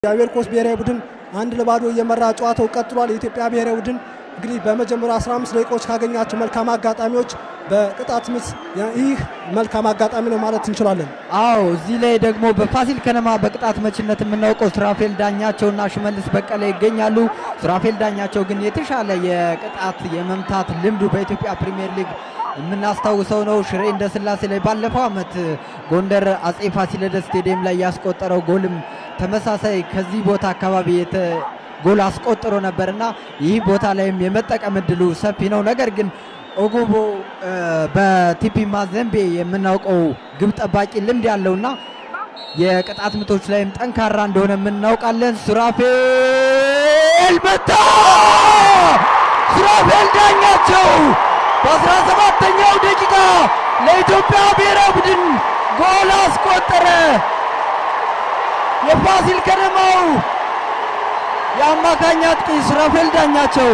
የአቤል ኮስ ብሔራዊ ቡድን አንድ ለባዶ እየመራ ጨዋታው ቀጥሏል። የኢትዮጵያ ብሔራዊ ቡድን እንግዲህ በመጀመሪያ 15 ደቂቃዎች ካገኛቸው መልካም አጋጣሚዎች በቅጣት ምት ይህ መልካም አጋጣሚ ነው ማለት እንችላለን። አዎ እዚህ ላይ ደግሞ በፋሲል ከነማ በቅጣት መችነት የምናውቀው ሱራፌል ዳኛቸውና ሽመልስ በቀለ ይገኛሉ። ሱራፌል ዳኛቸው ግን የተሻለ የቅጣት የመምታት ልምዱ በኢትዮጵያ ፕሪሚየር ሊግ የምናስታውሰው ነው። ሽሬ እንደ ስላሴ ላይ ባለፈው ዓመት ጎንደር አጼ ፋሲለደስ ስቴዲየም ላይ ያስቆጠረው ጎልም ተመሳሳይ ከዚህ ቦታ አካባቢ የተ ጎል አስቆጥሮ ነበርና ይህ ቦታ ላይም የመጠቀም እድሉ ሰፊ ነው። ነገር ግን ኦጎቦ በቲፒ ማዘምቤ የምናውቀው ግብ ጠባቂ ልምድ ያለውና የቅጣት ምቶች ላይም ጠንካራ እንደሆነ የምናውቃለን። ሱራፌል መታ! ሱራፌል ዳኛቸው በአስራ ሰባተኛው ደቂቃ ለኢትዮጵያ ብሔራዊ ቡድን ጎል አስቆጠረ። የፋሲል ከነማው የአማካኝ አጥቂ ሱራፌል ዳኛቸው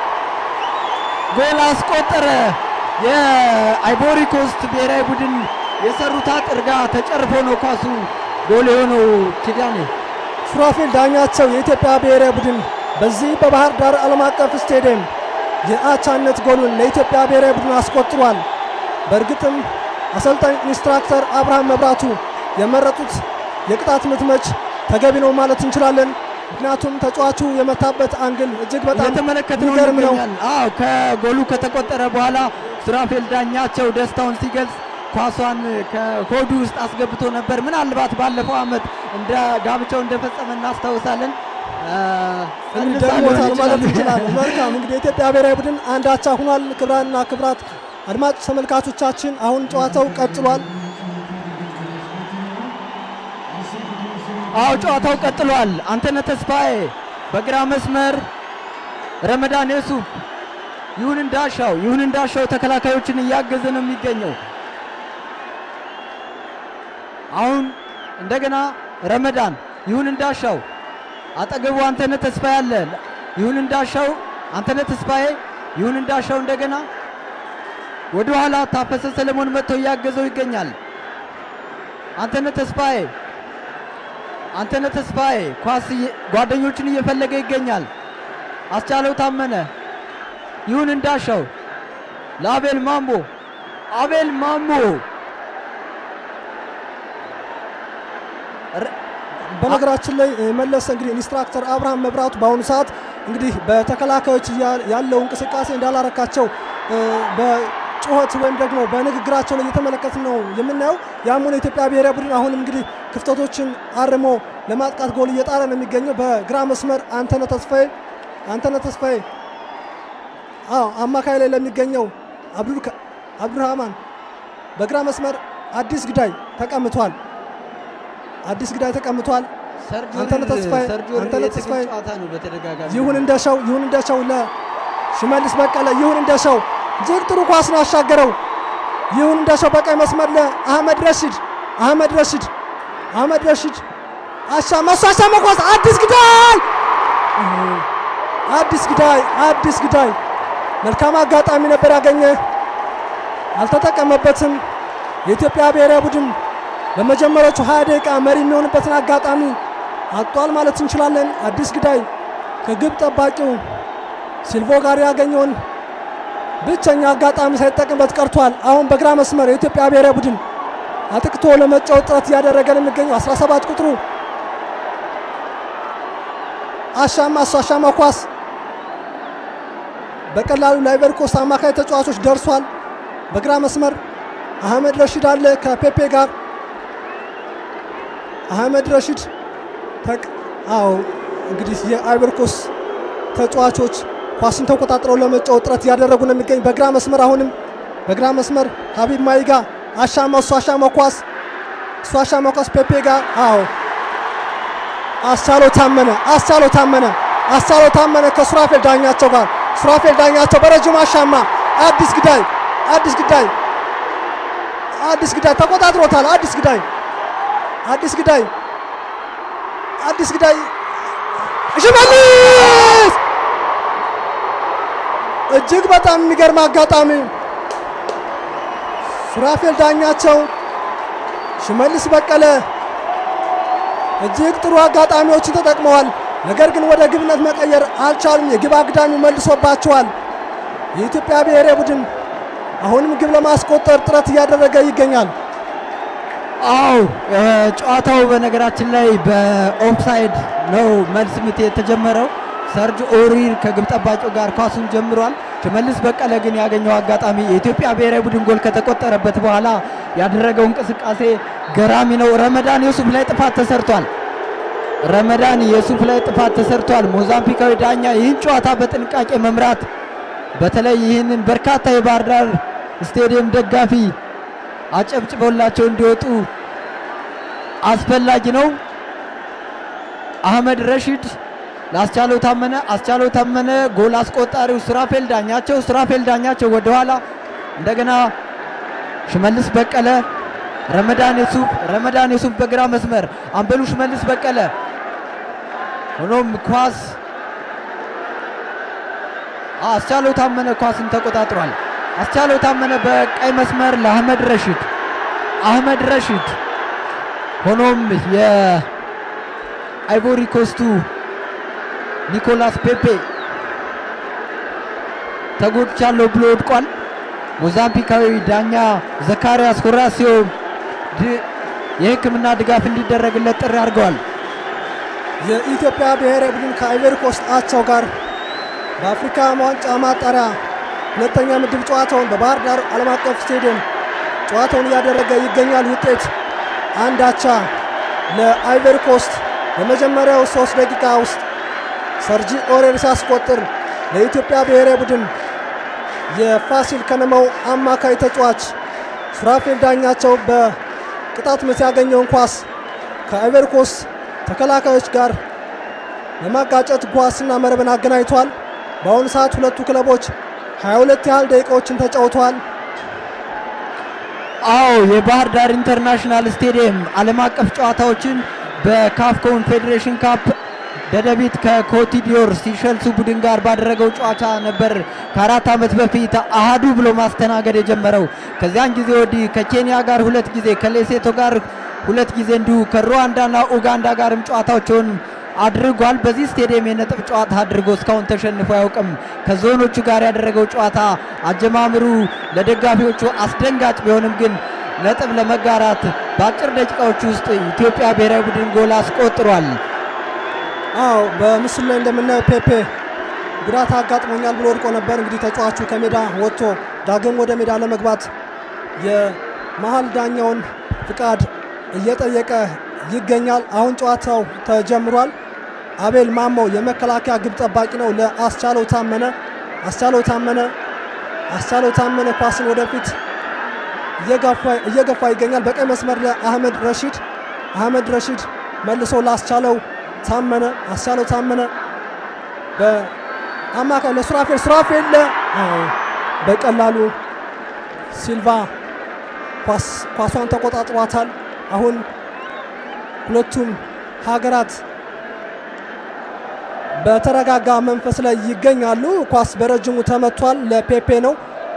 ጎል አስቆጠረ። የአይቮሪ ኮስት ብሔራዊ ቡድን የሰሩት አጥር ጋር ተጨርፎ ነው ኳሱ ጎል የሆነው። ኪዳኔ ሱራፌል ዳኛቸው የኢትዮጵያ ብሔራዊ ቡድን በዚህ በባህር ዳር ዓለም አቀፍ ስቴዲየም የአቻነት ጎሉን ለኢትዮጵያ ብሔራዊ ቡድን አስቆጥሯል። በእርግጥም አሰልጣኝ ኢንስትራክተር አብርሃም መብራቱ የመረጡት የቅጣት ምት መች ተገቢ ነው ማለት እንችላለን። ምክንያቱም ተጫዋቹ የመታበት አንግል እጅግ በጣም የተመለከትነው የሚገርም ነው። ይገኛል። አዎ ከጎሉ ከተቆጠረ በኋላ ሱራፌል ዳኛቸው ደስታውን ሲገልጽ ኳሷን ከሆዱ ውስጥ አስገብቶ ነበር። ምናልባት ባለፈው ዓመት እንደ ጋብቻው እንደፈጸመ እናስታውሳለን። ደግሞታል ማለት እንችላለን። መልካም እንግዲህ የኢትዮጵያ ብሔራዊ ቡድን አንድ አቻ ሆኗል። ክብራንና ክብራት አድማጭ ተመልካቾቻችን አሁን ጨዋታው ቀጥሏል። አዎ ጨዋታው ቀጥሏል። አንተነህ ተስፋዬ በግራ መስመር ረመዳን የሱፍ ይሁን እንዳሻው ይሁን እንዳሻው ተከላካዮችን እያገዘ ነው የሚገኘው። አሁን እንደገና ረመዳን ይሁን እንዳሻው አጠገቡ አንተነህ ተስፋዬ አለ። ይሁን እንዳሻው አንተነህ ተስፋዬ ይሁን እንዳሻው እንደገና ወደ ኋላ ታፈሰ ሰለሞን መጥቶ እያገዘው ይገኛል። አንተነህ ተስፋዬ አንተነህ ተስፋዬ ኳስ እየ- ጓደኞቹን እየፈለገ ይገኛል። አስቻለው ታመነ ይሁን እንዳሻው ለአቤል ማሞ አቤል ማሞ በነገራችን ላይ እ፣ መለሰ እንግዲህ ኢንስትራክተር አብርሃም መብራቱ በአሁኑ ሰዓት እንግዲህ በተከላካዮች እያ- ያለው እንቅስቃሴ እንዳላረካቸው እ፣ በጩኸት ወይም ደግሞ በንግግራቸው ላይ እየተመለከትን ነው የምናየው። ያም ሆነ የኢትዮጵያ ብሔራዊ ቡድን አሁንም እንግዲህ ክፍተቶችን አርሞ ለማጥቃት ጎል እየጣረ ነው የሚገኘው። በግራ መስመር አንተነህ ተስፋዬ አንተነህ ተስፋዬ አዎ አማካይ ላይ ለሚገኘው አብዱል ከ- አብዱራህማን በግራ መስመር አዲስ ግዳይ ተቀምጧል። አዲስ ግዳይ ተቀምጧል። አንተነህ ተስፋዬ- አንተነህ ተስፋዬ ጨዋታ ነው በተደጋጋሚ ይሁን እንደሻው ይሁን እንደሻው ለሽመልስ በቀለ ይሁን እንደሻው እጅግ ጥሩ ኳስ ነው ያሻገረው። ይሁን እንደሻው በቀኝ መስመር ለአህመድ ረሺድ አህመድ ረሺድ አህመድ ረሺድ አሻማ እሱ አሻማ ኳስ አዲስ ግዳይ አዲስ ግዳይ አዲስ ግዳይ መልካም አጋጣሚ ነበር ያገኘ አልተጠቀመበትም። የኢትዮጵያ ብሔራዊ ቡድን በመጀመሪያዎቹ 20 ደቂቃ መሪ የሚሆንበትን አጋጣሚ አጧል ማለት እንችላለን። አዲስ ግዳይ ከግብ ጠባቂው ሲልቮ ጋር ያገኘውን ብቸኛ አጋጣሚ ሳይጠቀምበት ቀርቷል። አሁን በግራ መስመር የኢትዮጵያ ብሔራዊ ቡድን አጥቅቶ ለመጫወት ጥረት እያደረገ ነው የሚገኘው 17 ቁጥሩ አሻማ እሱ አሻማ ኳስ በቀላሉ ለአይቨሪ ኮስት አማካይ ተጫዋቾች ደርሷል። በግራ መስመር አህመድ ረሺድ አለ ከፔፔ ጋር አህመድ ረሺድ ተቅ አዎ እንግዲህ የአይቨሪ ኮስት ተጫዋቾች ኳስን ተቆጣጥረው ለመጫወት ጥረት እያደረጉ ነው የሚገኝ። በግራ መስመር አሁንም በግራ መስመር ሀቢብ ማይጋ አሻማ እሱ አሻማ ኳስ እሱ አሻማ ኳስ ፔፔ ጋር አዎ አስቻለው ታመነ አስቻለው ታመነ አስቻለው ታመነ ከሱራፌል ዳኛቸው ጋር ሱራፌል ዳኛቸው በረጅም አሻማ አዲስ ግዳይ አዲስ ግዳይ አዲስ ግዳይ ተቆጣጥሮታል። አዲስ ግዳይ አዲስ ግዳይ አዲስ ግዳይ ሽመልስ እጅግ በጣም የሚገርም አጋጣሚ ሱራፌል ዳኛቸው ሽመልስ በቀለ እጅግ ጥሩ አጋጣሚዎችን ተጠቅመዋል። ነገር ግን ወደ ግብነት መቀየር አልቻሉም። የግብ አግዳሚው መልሶባቸዋል። የኢትዮጵያ ብሔራዊ ቡድን አሁንም ግብ ለማስቆጠር ጥረት እያደረገ ይገኛል። አው ጨዋታው በነገራችን ላይ በኦፍሳይድ ነው መልስ ምት የተጀመረው። ሰርጅ ኦሪር ከግብ ጠባቂው ጋር ኳሱን ጀምሯል። ሽመልስ በቀለ ግን ያገኘው አጋጣሚ የኢትዮጵያ ብሔራዊ ቡድን ጎል ከተቆጠረበት በኋላ ያደረገው እንቅስቃሴ ገራሚ ነው። ረመዳን የሱፍ ላይ ጥፋት ተሰርቷል። ረመዳን የሱፍ ላይ ጥፋት ተሰርቷል። ሞዛምቢካዊ ዳኛ ይህን ጨዋታ በጥንቃቄ መምራት በተለይ ይህንን በርካታ የባህር ዳር ስቴዲየም ደጋፊ አጨብጭበውላቸው እንዲወጡ አስፈላጊ ነው። አህመድ ረሺድ ለአስቻለው ታመነ፣ አስቻለው ታመነ ጎል አስቆጣሪው ሱራፌል ዳኛቸው፣ ሱራፌል ዳኛቸው ወደኋላ እንደገና ሽመልስ በቀለ፣ ረመዳን የሱፍ፣ ረመዳን የሱፍ በግራ መስመር አምበሉ ሽመልስ በቀለ ሆኖም ኳስ አስቻለው ታመነ ኳስን ተቆጣጥሯል። አስቻለው ታመነ በቀይ መስመር ለአህመድ ረሺድ አህመድ ረሺድ ሆኖም የአይቮሪ ኮስቱ ኒኮላስ ፔፔ ተጎድቻለሁ ብሎ ወድቋል። ሞዛምቢካዊ ዳኛ ዘካሪያስ ሆራሲዮ የሕክምና ድጋፍ እንዲደረግለት ጥሪ አድርገዋል። የኢትዮጵያ ብሔራዊ ቡድን ከአይቨሪ ኮስት አቻው ጋር በአፍሪካ ዋንጫ ማጣሪያ ሁለተኛ ምድብ ጨዋታውን በባህር ዳር ዓለም አቀፍ ስቴዲየም ጨዋታውን እያደረገ ይገኛል። ውጤት አንድ አቻ ለአይቨሪ ኮስት። በመጀመሪያው ሶስት ደቂቃ ውስጥ ሰርጂ ኦሬር ሲያስቆጥር ለኢትዮጵያ ብሔራዊ ቡድን የፋሲል ከነማው አማካይ ተጫዋች ሱራፌል ዳኛቸው በቅጣት ምት ያገኘውን ኳስ ከአይቨሪ ኮስት ተከላካዮች ጋር ለማጋጨት ኳስና መረብን አገናኝቷል። በአሁኑ ሰዓት ሁለቱ ክለቦች 22 ያህል ደቂቃዎችን ተጫውተዋል። አዎ የባህር ዳር ኢንተርናሽናል ስቴዲየም ዓለም አቀፍ ጨዋታዎችን በካፍ ኮንፌዴሬሽን ካፕ ደደቢት ከኮቲዲዮር ሲሸልሱ ቡድን ጋር ባደረገው ጨዋታ ነበር ከአራት ዓመት በፊት አሃዱ ብሎ ማስተናገድ የጀመረው። ከዚያን ጊዜ ወዲህ ከኬንያ ጋር ሁለት ጊዜ ከሌሴቶ ጋር ሁለት ጊዜ እንዲሁ ከሩዋንዳና ኡጋንዳ ጋርም ጨዋታዎችን አድርጓል። በዚህ ስቴዲየም የነጥብ ጨዋታ አድርጎ እስካሁን ተሸንፎ አያውቅም። ከዞኖቹ ጋር ያደረገው ጨዋታ አጀማምሩ ለደጋፊዎቹ አስደንጋጭ ቢሆንም ግን ነጥብ ለመጋራት በአጭር ደቂቃዎች ውስጥ ኢትዮጵያ ብሔራዊ ቡድን ጎል አስቆጥሯል። አዎ በምስሉ ላይ እንደምናየው ፔፔ ጉዳት አጋጥሞኛል ብሎ ወድቆ ነበር። እንግዲህ ተጫዋቹ ከሜዳ ወጥቶ ዳግም ወደ ሜዳ ለመግባት የመሀል ዳኛውን ፍቃድ እየጠየቀ ይገኛል። አሁን ጨዋታው ተጀምሯል። አቤል ማሞ የመከላከያ ግብ ጠባቂ ነው ለአስቻለው ታመነ። አስቻለው ታመነ አስቻለው ታመነ ኳስን ወደፊት እየገፋ ይገኛል። በቀይ መስመር ለአህመድ ረሺድ አህመድ ረሺድ መልሶ ለአስቻለው ታመነ አስቻለው ታመነ በአማካይ ለሱራፌል ሱራፌል በቀላሉ ሲልቫ ኳሷን ተቆጣጥሯታል። አሁን ሁለቱም ሀገራት በተረጋጋ መንፈስ ላይ ይገኛሉ። ኳስ በረጅሙ ተመቷል። ለፔፔ ነው።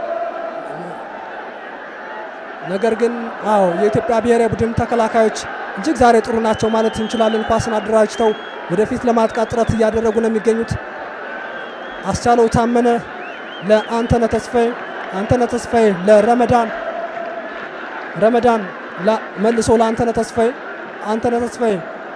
ነገር ግን አዎ የኢትዮጵያ ብሔራዊ ቡድን ተከላካዮች እጅግ ዛሬ ጥሩ ናቸው ማለት እንችላለን። ኳስን አደራጅተው ወደፊት ለማጥቃት ጥረት እያደረጉ ነው የሚገኙት። አስቻለው ታመነ ለአንተነ ተስፋዬ፣ አንተነ ተስፋዬ ለረመዳን፣ ረመዳን መልሶ ለአንተነ ተስፋዬ፣ አንተነ ተስፋዬ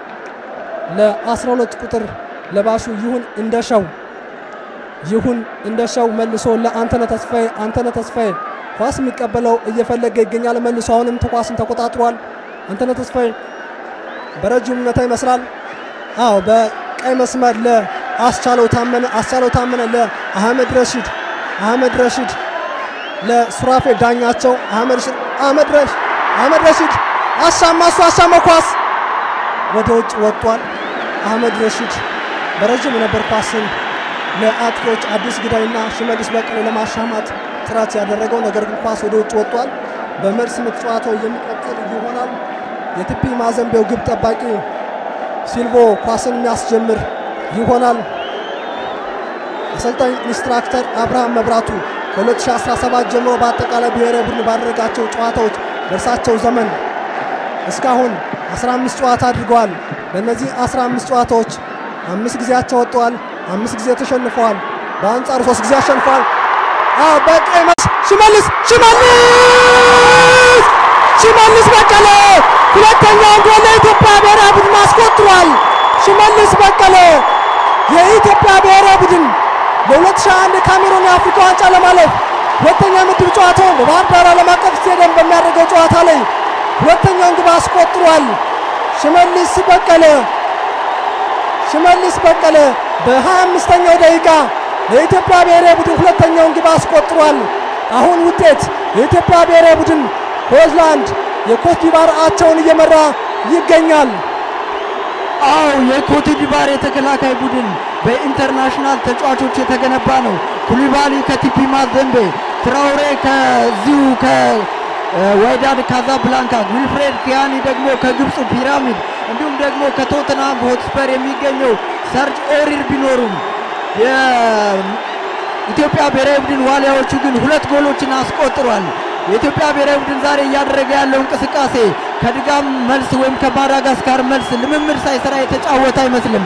ለ12 ቁጥር ለባሹ ይሁን እንደሻው፣ ይሁን እንደሻው መልሶ ለአንተነ ተስፋዬ፣ አንተነ ተስፋዬ ኳስ የሚቀበለው እየፈለገ ይገኛል። መልሶ አሁንም ኳስን ተቆጣጥሯል። አንተነ ተስፋዬ በረጅሙ መታ ይመስላል። አዎ በቀይ መስመር ለአስቻለው ታመነ፣ አስቻለው ታመነ ለአህመድ ረሺድ፣ አህመድ ረሺድ ለሱራፌል ዳኛቸው፣ አህመድ አህመድ ረሺድ አህመድ ረሺድ አሻማ፣ እሱ አሻማ፣ ኳስ ወደ ውጭ ወጥቷል። አህመድ ረሺድ በረጅም ነበር ኳስን ለአጥቂዎች አዲስ ግዳይና ሽመልስ በቀለ ለማሻማት ጥረት ያደረገው ነገር ግን ኳስ ወደ ውጭ ወጥቷል። በመልስ ምት ጨዋታው የሚቀጥል ይሆናል። የቲፒ ማዘንቤው ግብ ጠባቂ ሲልቮ ኳስን የሚያስጀምር ይሆናል። አሰልጣኝ ኢንስትራክተር አብርሃም መብራቱ ከ2017 ጀምሮ በአጠቃላይ ብሔራዊ ቡድን ባደረጋቸው ጨዋታዎች በእርሳቸው ዘመን እስካሁን 15 ጨዋታ አድርገዋል። በእነዚህ 15 ጨዋታዎች አምስት ጊዜ አቻ ወጥተዋል፣ አምስት ጊዜ ተሸንፈዋል። በአንጻሩ ሶስት ጊዜ አሸንፈዋል። አዎ በቀይ መስ ሽመልስ ሽመልስ ሽመልስ በቀለ ሁለተኛውን ጎል ለኢትዮጵያ ብሔራዊ ቡድን አስቆጥሯል። ሽመልስ በቀለ የኢትዮጵያ ብሔራዊ ቡድን ለ2001 ካሜሩን የአፍሪካ ዋንጫ ለማለፍ ሁለተኛ ምድብ ጨዋታውን በባህር ዳር ዓለም አቀፍ ስቴዲየም በሚያደርገው ጨዋታ ላይ ሁለተኛውን ግብ አስቆጥሯል። ሽመልስ በቀለ ሽመልስ በቀለ በ25ኛው ደቂቃ ለኢትዮጵያ ብሔራዊ ቡድን ሁለተኛውን ግብ አስቆጥሯል። አሁን ውጤት የኢትዮጵያ ብሔራዊ ቡድን ሆላንድ የኮትዲቫር አቻውን እየመራ ይገኛል። አው የኮትዲቫር የተከላካይ ቡድን በኢንተርናሽናል ተጫዋቾች የተገነባ ነው። ኩሊባሊ ከቲፒ ማዘምቤ፣ ትራውሬ ከዚሁ ከዋይዳድ ካዛብላንካ፣ ዊልፍሬድ ኪያኒ ደግሞ ከግብፁ ፒራሚድ እንዲሁም ደግሞ ከቶተንሃም ሆትስፐር የሚገኘው ሰርጅ ኦሪር ቢኖሩም የኢትዮጵያ ብሔራዊ ቡድን ዋሊያዎቹ ግን ሁለት ጎሎችን አስቆጥሯል። የኢትዮጵያ ብሔራዊ ቡድን ዛሬ እያደረገ ያለው እንቅስቃሴ ከድጋም መልስ ወይም ከማዳጋስካር መልስ ልምምድ ሳይሰራ የተጫወተ አይመስልም።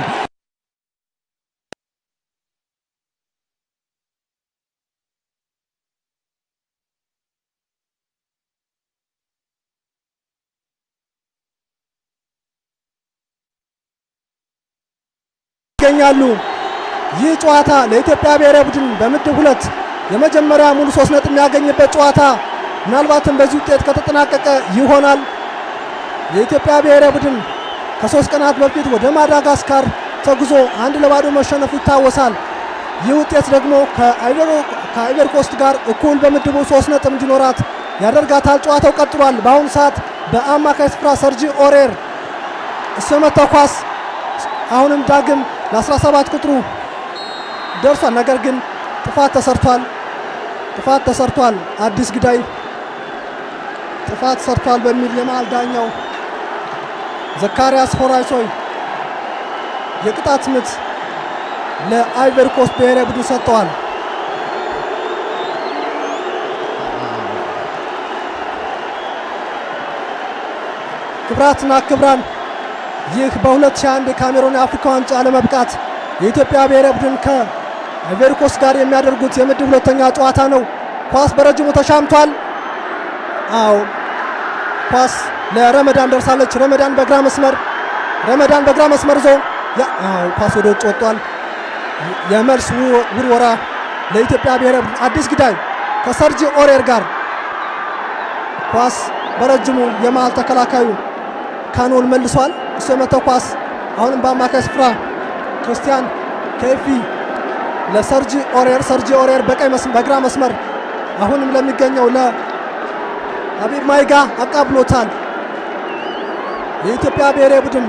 ይገኛሉ። ይህ ጨዋታ ለኢትዮጵያ ብሔራዊ ቡድን በምድብ ሁለት የመጀመሪያ ሙሉ ሶስት ነጥብ የሚያገኝበት ጨዋታ ምናልባትም በዚህ ውጤት ከተጠናቀቀ ይሆናል። የኢትዮጵያ ብሔራዊ ቡድን ከሶስት ቀናት በፊት ወደ ማዳጋስካር ተጉዞ አንድ ለባዶ መሸነፉ ይታወሳል። ይህ ውጤት ደግሞ ከአይቨር ኮስት ጋር እኩል በምድቡ ሶስት ነጥብ እንዲኖራት ያደርጋታል። ጨዋታው ቀጥሏል። በአሁኑ ሰዓት በአማካይ ስፍራ ሰርጂ ኦሬር እሱ የመታው ኳስ አሁንም ዳግም ለ17 ቁጥሩ ደርሷል። ነገር ግን ጥፋት ተሰርቷል። ጥፋት ተሰርቷል። አዲስ ግዳይ ጥፋት ሰርቷል በሚል የመሃል ዳኛው ዘካሪያስ ሆራይሶይ የቅጣት ምት ለአይቨሪ ኮስት ብሔራዊ ቡድን ሰጥተዋል። ክብራትና ክብራን ይህ በ2001 የካሜሮን የአፍሪካ ዋንጫ ለመብቃት የኢትዮጵያ ብሔራዊ ቡድን ከአይቨሪ ኮስት ጋር የሚያደርጉት የምድብ ሁለተኛ ጨዋታ ነው። ኳስ በረጅሙ ተሻምቷል። አዎ ኳስ ለረመዳን ደርሳለች። ረመዳን በግራ መስመር ረመዳን በግራ መስመር ዞ አዎ ኳስ ወደ ውጭ ወጥቷል። የመልስ ውርወራ ለኢትዮጵያ ብሔራዊ ቡድን አዲስ ግዳይ ከሰርጂ ኦሬር ጋር ኳስ በረጅሙ የመሃል ተከላካዩ ካኖል መልሷል። እሱ የመታው ኳስ አሁንም በአማካይ ስፍራ ክርስቲያን ከኤፊ ለሰርጂ ኦሬር ሰርጂ ኦሬር በቀይ በግራ መስመር አሁንም ለሚገኘው ለአቢብ ማይጋ አቃብሎታል። የኢትዮጵያ ብሔራዊ ቡድን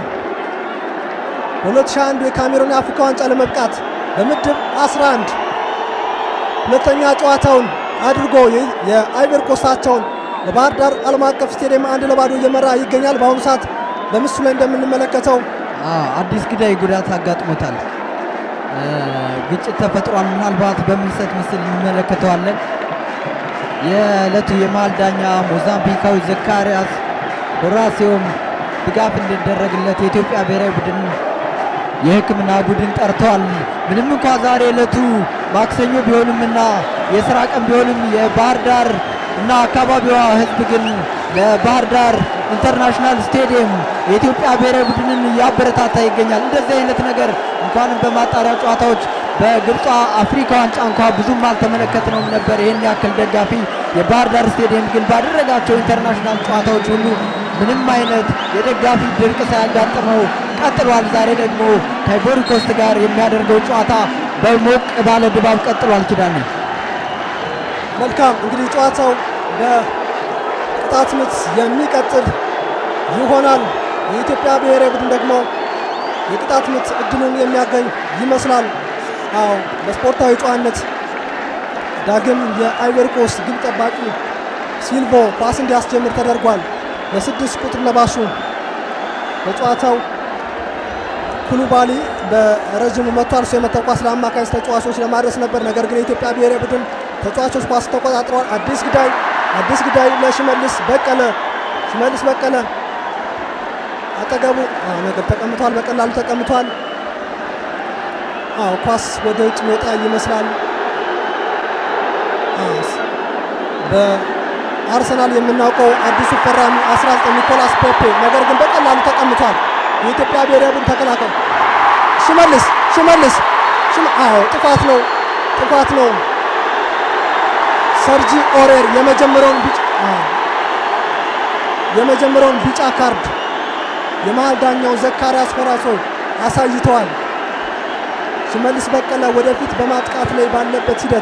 በ2001 የካሜሩን የአፍሪካ ዋንጫ ለመብቃት በምድብ 11 ሁለተኛ ጨዋታውን አድርጎ የአይቨር ኮስታቸውን በባህር ዳር ዓለም አቀፍ ስቴዲየም አንድ ለባዶ እየመራ ይገኛል። በአሁኑ ሰዓት በምስሉ ላይ እንደምንመለከተው አዲስ ግዳይ ጉዳት አጋጥሞታል። ግጭት ተፈጥሯል። ምናልባት በምልሰት ምስል እንመለከተዋለን። የዕለቱ የመሃል ዳኛ ሞዛምቢካዊ ዘካሪያስ ሆራሲዮም ድጋፍ እንዲደረግለት የኢትዮጵያ ብሔራዊ ቡድን የሕክምና ቡድን ጠርተዋል። ምንም እንኳ ዛሬ ዕለቱ ማክሰኞ ቢሆንምና የስራ ቀን ቢሆንም የባህር ዳር እና አካባቢዋ ሕዝብ ግን ለባህር ዳር ኢንተርናሽናል ስቴዲየም የኢትዮጵያ ብሔራዊ ቡድንን እያበረታታ ይገኛል። እንደዚህ አይነት ነገር እንኳንም በማጣሪያ ጨዋታዎች በግብፅ አፍሪካ ዋንጫ እንኳ ብዙም አልተመለከትነውም ነበር። ይህን ያክል ደጋፊ የባህር ዳር ስቴዲየም ግን ባደረጋቸው ኢንተርናሽናል ጨዋታዎች ሁሉ ምንም አይነት የደጋፊ ድርቅ ሳያጋጥመው ቀጥሏል። ዛሬ ደግሞ ከአይቮሪ ኮስት ጋር የሚያደርገው ጨዋታ በሞቅ ባለ ድባብ ቀጥሏል። ኪዳኔ መልካም እንግዲህ ጨዋታው በቅጣት ምት የሚቀጥል ይሆናል። የኢትዮጵያ ብሔራዊ ቡድን ደግሞ የቅጣት ምት እድሉን የሚያገኝ ይመስላል። አዎ በስፖርታዊ ጨዋነት ዳግም የአይቨሪ ኮስት ግብ ጠባቂ ሲልቮ ኳስ እንዲያስጀምር ተደርጓል። በስድስት ቁጥር ለባሹ በጨዋታው ኩሉባሊ በረዥሙ መቷል። እሱ የመታው ኳስ ለአማካይ ተጫዋቾች ለማድረስ ነበር። ነገር ግን የኢትዮጵያ ብሔራዊ ቡድን ተጫዋቾች ኳስ ተቆጣጥረዋል። አዲስ ግዳይ አዲስ ግዳይ ለሽመልስ በቀለ ሽመልስ በቀለ አጠገቡ ነገር ተቀምጧል። በቀላሉ ተቀምጧል። አዎ ኳስ ወደ ውጭ የሚወጣ ይመስላል። በአርሰናል የምናውቀው አዲሱ ፈራሚ 19 ኒኮላስ ፔፔ ነገር ግን በቀላሉ ተቀምጧል። የኢትዮጵያ ብሔራዊ ቡድን ተከላካይ ሽመልስ ሽመልስ አዎ ጥፋት ነው ጥፋት ነው። ሰርጂ ኦሬር የመጀመሪያውን ቢጫ የመጀመሪያውን ቢጫ ካርድ የመሃል ዳኛው ዘካሪያስ ፈራሶ አሳይተዋል። ሽመልስ በቀለ ወደፊት በማጥቃት ላይ ባለበት ሂደት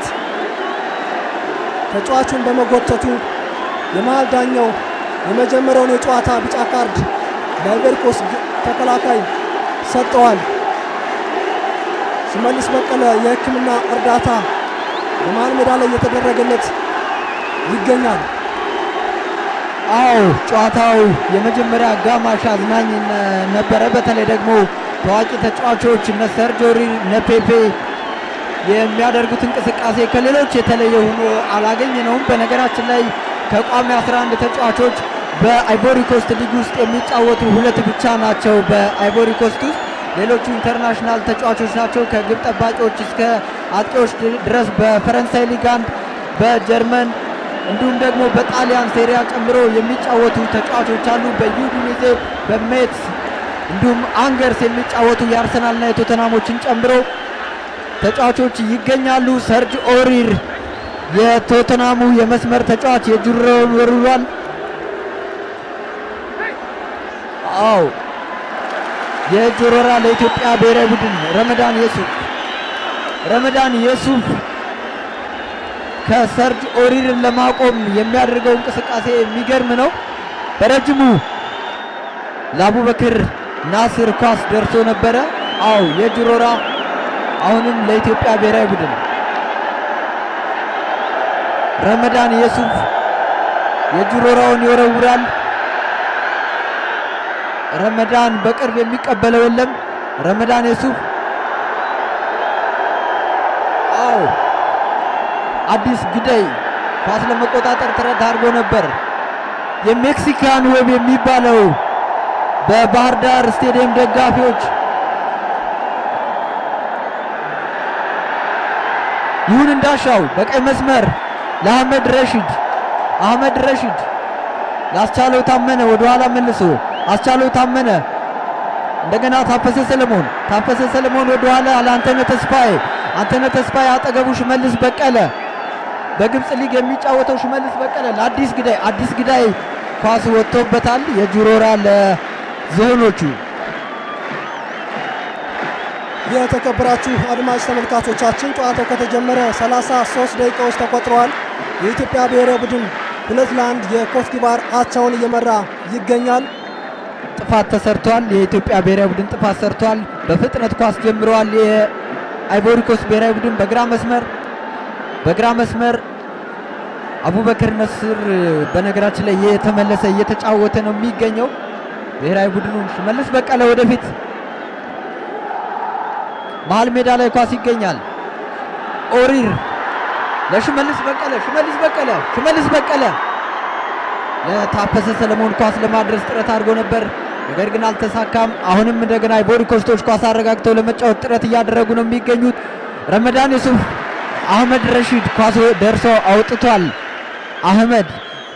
ተጫዋቹን በመጎተቱ የመሃል ዳኛው የመጀመሪያውን የጨዋታ ቢጫ ካርድ ለአይቮሪ ኮስት ተከላካይ ሰጠዋል። ሽመልስ በቀለ የሕክምና እርዳታ በመሃል ሜዳ ላይ እየተደረገለት ይገኛል። አዎ ጨዋታው የመጀመሪያ አጋማሽ አዝናኝ ነበረ። በተለይ ደግሞ ታዋቂ ተጫዋቾች እነ ሰርጅ ኦሪር እነ ፔፔ የሚያደርጉት እንቅስቃሴ ከሌሎች የተለየ ሆኖ አላገኘነውም። በነገራችን ላይ ከቋሚ 11 ተጫዋቾች በአይቮሪ ኮስት ሊግ ውስጥ የሚጫወቱ ሁለት ብቻ ናቸው። በአይቮሪ ኮስት ውስጥ ሌሎቹ ኢንተርናሽናል ተጫዋቾች ናቸው። ከግብ ጠባቂዎች እስከ አጥቂዎች ድረስ በፈረንሳይ ሊግ አንድ፣ በጀርመን እንዲሁም ደግሞ በጣሊያን ሴሪያ ጨምሮ የሚጫወቱ ተጫዋቾች አሉ። በዩዲኒዜ በሜትስ እንዲሁም አንገርስ የሚጫወቱ የአርሰናልና የቶተናሞችን ጨምሮ ተጫዋቾች ይገኛሉ። ሰርጅ ኦሪር የቶተናሙ የመስመር ተጫዋች የጁሮውን ወርውሯል። አዎ የእጅ ወረራ ለኢትዮጵያ ብሔራዊ ቡድን ረመዳን የሱፍ ረመዳን የሱፍ ከሰርጅ ኦሪርን ለማቆም የሚያደርገው እንቅስቃሴ የሚገርም ነው። በረጅሙ ለአቡበክር ናስር ኳስ ደርሶ ነበረ። አው የእጅ ወረራ አሁንም ለኢትዮጵያ ብሔራዊ ቡድን ረመዳን የሱፍ የእጅ ወረራውን ይወረውራል። ረመዳን በቅርብ የሚቀበለው የለም። ረመዳን የሱፍ አው አዲስ ግዳይ ኳስ ለመቆጣጠር ጥረት አድርጎ ነበር። የሜክሲካን ዌብ የሚባለው በባህር ዳር ስቴዲየም ደጋፊዎች ይሁን እንዳሻው በቀይ መስመር ለአህመድ ረሺድ አህመድ ረሺድ ላስቻለው ታመነ ወደ ኋላ መልሶ አስቻለው ታመነ እንደገና ታፈሰ ሰለሞን ታፈሰ ሰለሞን ወደ ኋላ ለአንተነህ ተስፋዬ አንተነህ ተስፋዬ አጠገቡ ሽመልስ በቀለ በግብፅ ሊግ የሚጫወተው ሽመልስ በቀለ ለአዲስ ግዳይ አዲስ ግዳይ ኳስ ወጥቶበታል። የጁሮራ ለዝሆኖቹ የተከበራችሁ አድማጭ ተመልካቾቻችን ጨዋታው ከተጀመረ 33 ደቂቃዎች ተቆጥረዋል። የኢትዮጵያ ብሔራዊ ቡድን ሁለት ለአንድ የኮት ዲቫር አቻውን እየመራ ይገኛል። ጥፋት ተሰርቷል። የኢትዮጵያ ብሔራዊ ቡድን ጥፋት ሰርቷል። በፍጥነት ኳስ ጀምረዋል። የአይቮሪ ኮስት ብሔራዊ ቡድን በግራ መስመር በግራ መስመር አቡበክር ነስር በነገራችን ላይ የተመለሰ እየተጫወተ ነው የሚገኘው ብሔራዊ ቡድኑን ሽመልስ በቀለ ወደፊት መሀል ሜዳ ላይ ኳስ ይገኛል። ኦሪር ለሽመልስ በቀለ ሽመልስ በቀለ ሽመልስ በቀለ ለታፈሰ ሰለሞን ኳስ ለማድረስ ጥረት አድርጎ ነበር፣ ነገር ግን አልተሳካም። አሁንም እንደገና አይቮሪ ኮስቶች ኳስ አረጋግተው ለመጫወት ጥረት እያደረጉ ነው የሚገኙት። ረመዳን ዩሱፍ አህመድ ረሺድ ኳስ ደርሶ አውጥቷል። አህመድ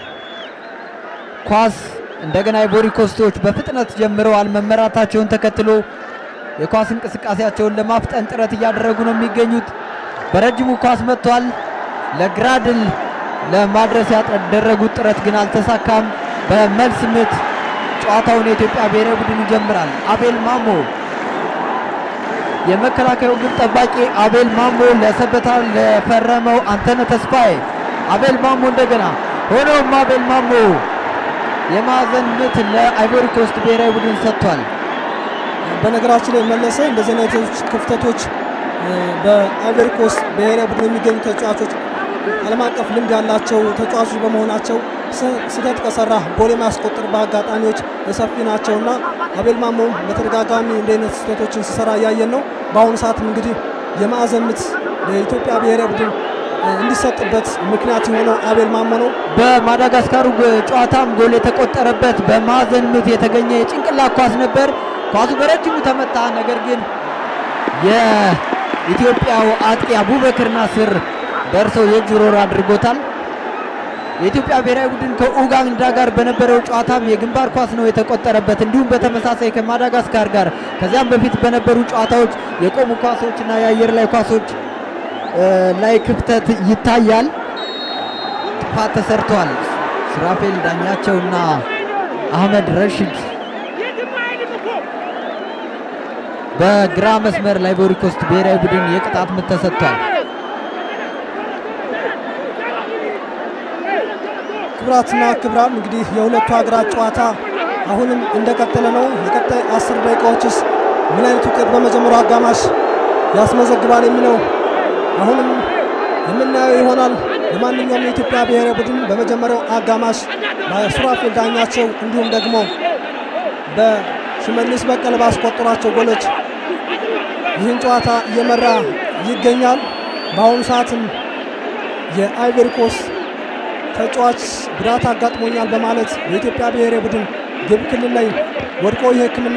ኳስ እንደገና አይቮሪ ኮስቶች በፍጥነት ጀምረዋል። መመራታቸውን ተከትሎ የኳስ እንቅስቃሴያቸውን ለማፍጠን ጥረት እያደረጉ ነው የሚገኙት። በረጅሙ ኳስ መጥቷል። ለግራድል ለማድረስ ያደረጉት ጥረት ግን አልተሳካም። በመልስ ምት ጨዋታውን የኢትዮጵያ ብሔራዊ ቡድን ይጀምራል። አቤል ማሞ የመከላከያው ግብ ጠባቂ አቤል ማሞ ለሰበታ ለፈረመው አንተነህ ተስፋዬ አቤል ማሞ እንደገና ሆኖም አቤል ማሞ የማዕዘን ምት ለአይቮሪ ኮስት ብሔራዊ ቡድን ሰጥቷል። በነገራችን ላይ መለሰ እንደዚህ አይነቶች ክፍተቶች በአይቮሪ ኮስት ብሔራዊ ቡድን የሚገኙ ተጫዋቾች ዓለም አቀፍ ልምድ ያላቸው ተጫዋቾች በመሆናቸው ስህተት ከሰራ ጎል የማያስቆጥር በአጋጣሚዎች ሰፊ ናቸውና አቤል ማሞም በተደጋጋሚ እንዲህ አይነት ስህተቶችን ሲሰራ እያየን ነው። በአሁኑ ሰዓትም እንግዲህ የማዕዘን ምት ለኢትዮጵያ ብሔራዊ ቡድን እንዲሰጥበት ምክንያት የሆነው አቤል ማሞ ነው። በማዳጋስካሩ ጨዋታም ጎል የተቆጠረበት በማዕዘን ምት የተገኘ የጭንቅላት ኳስ ነበር። ኳሱ በረጅሙ ተመታ። ነገር ግን የኢትዮጵያው አጥቂ አቡበክር ናስር ደርሰው የእጅ ሮር አድርጎታል። የኢትዮጵያ ብሔራዊ ቡድን ከኡጋንዳ ጋር በነበረው ጨዋታም የግንባር ኳስ ነው የተቆጠረበት። እንዲሁም በተመሳሳይ ከማዳጋስካር ጋር ከዚያም በፊት በነበሩ ጨዋታዎች የቆሙ ኳሶችና የአየር ላይ ኳሶች ላይ ክፍተት ይታያል። ጥፋት ተሰርቷል። ሱራፌል ዳኛቸውና አህመድ ረሽድ በግራ መስመር ላይ በአይቮሪ ኮስት ብሔራዊ ቡድን የቅጣት ምት ተሰጥቷል። ክብራትና ክብራን እንግዲህ የሁለቱ ሀገራት ጨዋታ አሁንም እንደቀጠለ ነው። የቀጣይ አስር ደቂቃዎችስ ምን አይነት ውጤት በመጀመሪያው አጋማሽ ያስመዘግባል የሚለው አሁንም የምናየው ይሆናል። ለማንኛውም የኢትዮጵያ ብሔራዊ ቡድን በመጀመሪያው አጋማሽ በሱራፌል ዳኛቸው እንዲሁም ደግሞ በሽመልስ በቀለ ባስቆጠሯቸው ጎሎች ይህን ጨዋታ እየመራ ይገኛል። በአሁኑ ሰዓትም የአይቮሪ ኮስት ተጫዋች ጉዳት አጋጥሞኛል በማለት የኢትዮጵያ ብሔራዊ ቡድን ግብ ክልል ላይ ወድቆ የሕክምና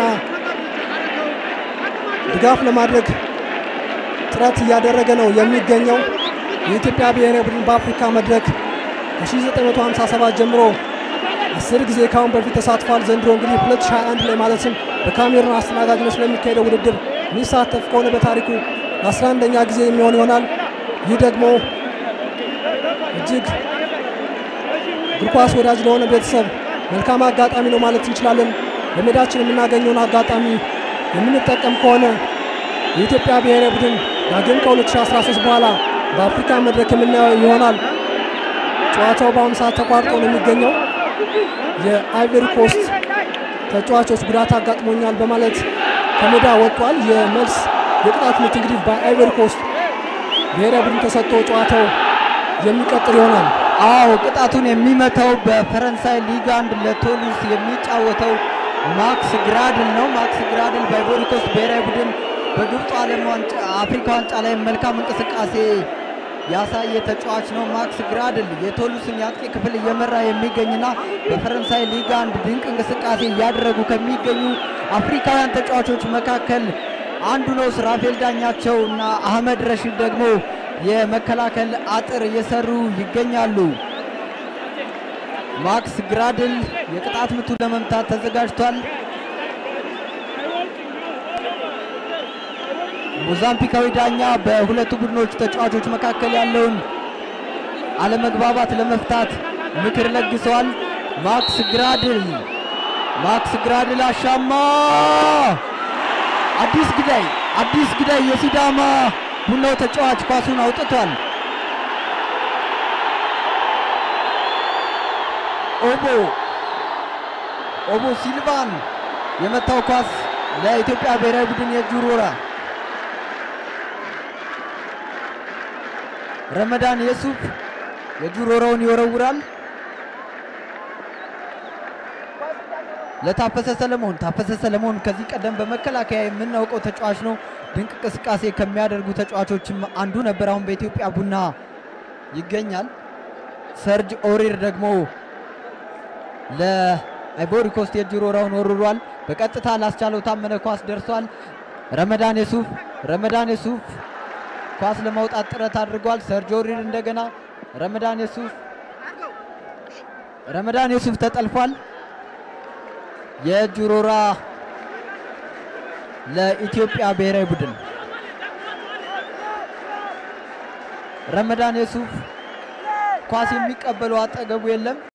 ድጋፍ ለማድረግ ጥረት እያደረገ ነው የሚገኘው። የኢትዮጵያ ብሔራዊ ቡድን በአፍሪካ መድረክ ከ1957 ጀምሮ አስር ጊዜ ካሁን በፊት ተሳትፏል። ዘንድሮ እንግዲህ 2021 ላይ ማለትም በካሜሩን አስተናጋጅነት ስለሚካሄደው ውድድር የሚሳተፍ ከሆነ በታሪኩ ለ11ኛ ጊዜ የሚሆን ይሆናል። ይህ ደግሞ እጅግ እግር ኳስ ወዳጅ ለሆነ ቤተሰብ መልካም አጋጣሚ ነው ማለት እንችላለን። በሜዳችን የምናገኘውን አጋጣሚ የምንጠቀም ከሆነ የኢትዮጵያ ብሔራዊ ቡድን ዳግም ከ2013 በኋላ በአፍሪካ መድረክ የምናየው ይሆናል። ጨዋታው በአሁኑ ሰዓት ተቋርጦ ነው የሚገኘው። የአይቨሪ ኮስት ተጫዋቾች ጉዳት አጋጥሞኛል በማለት ከሜዳ ወጥቷል። የመልስ የቅጣት ምት እንግዲህ በአይቨሪ ኮስት ብሔራዊ ቡድን ተሰጥቶ ጨዋታው የሚቀጥል ይሆናል። አዎ ቅጣቱን የሚመታው በፈረንሳይ ሊግ አንድ ለቶሉስ የሚጫወተው ማክስ ግራድል ነው። ማክስ ግራድል በአይቮሪ ኮስት ብሔራዊ ቡድን በግብፁ ዓለም ዋንጫ አፍሪካ ዋንጫ ላይ መልካም እንቅስቃሴ ያሳየ ተጫዋች ነው። ማክስ ግራድል የቶሉስን የአጥቂ ክፍል እየመራ የሚገኝና በፈረንሳይ ሊግ አንድ ድንቅ እንቅስቃሴ እያደረጉ ከሚገኙ አፍሪካውያን ተጫዋቾች መካከል አንዱ ነው። ሱራፌል ዳኛቸው እና አህመድ ረሺድ ደግሞ የመከላከል አጥር እየሰሩ ይገኛሉ። ማክስ ግራድል የቅጣት ምቱ ለመምታት ተዘጋጅቷል። ሞዛምቢካዊ ዳኛ በሁለቱ ቡድኖች ተጫዋቾች መካከል ያለውን አለመግባባት ለመፍታት ምክር ለግሰዋል። ማክስ ግራድል ማክስ ግራድል አሻማ አዲስ ግዳይ አዲስ ግዳይ የሲዳማ ቡናው ተጫዋች ኳሱን አውጥቷል። ኦቦ ኦቦ ሲልቫን የመታው ኳስ ለኢትዮጵያ ብሔራዊ ቡድን የእጅ ውርወራ። ረመዳን የሱፍ የእጅ ውርወራውን ይወረውራል ለታፈሰ ሰለሞን። ታፈሰ ሰለሞን ከዚህ ቀደም በመከላከያ የምናውቀው ተጫዋች ነው። ድንቅ እንቅስቃሴ ከሚያደርጉ ተጫዋቾችም አንዱ ነበር። አሁን በኢትዮጵያ ቡና ይገኛል። ሰርጅ ኦሪር ደግሞ ለአይቮሪ ኮስት የእጅ ውርወራውን ወርሯል። በቀጥታ ላስቻለው ታመነ ኳስ ደርሷል። ረመዳን የሱፍ ረመዳን የሱፍ ኳስ ለማውጣት ጥረት አድርጓል። ሰርጅ ኦሪር እንደገና ረመዳን የሱፍ ረመዳን የሱፍ ተጠልፏል። የእጅ ውርወራ ለኢትዮጵያ ብሔራዊ ቡድን ረመዳን የሱፍ ኳስ የሚቀበለው አጠገቡ የለም።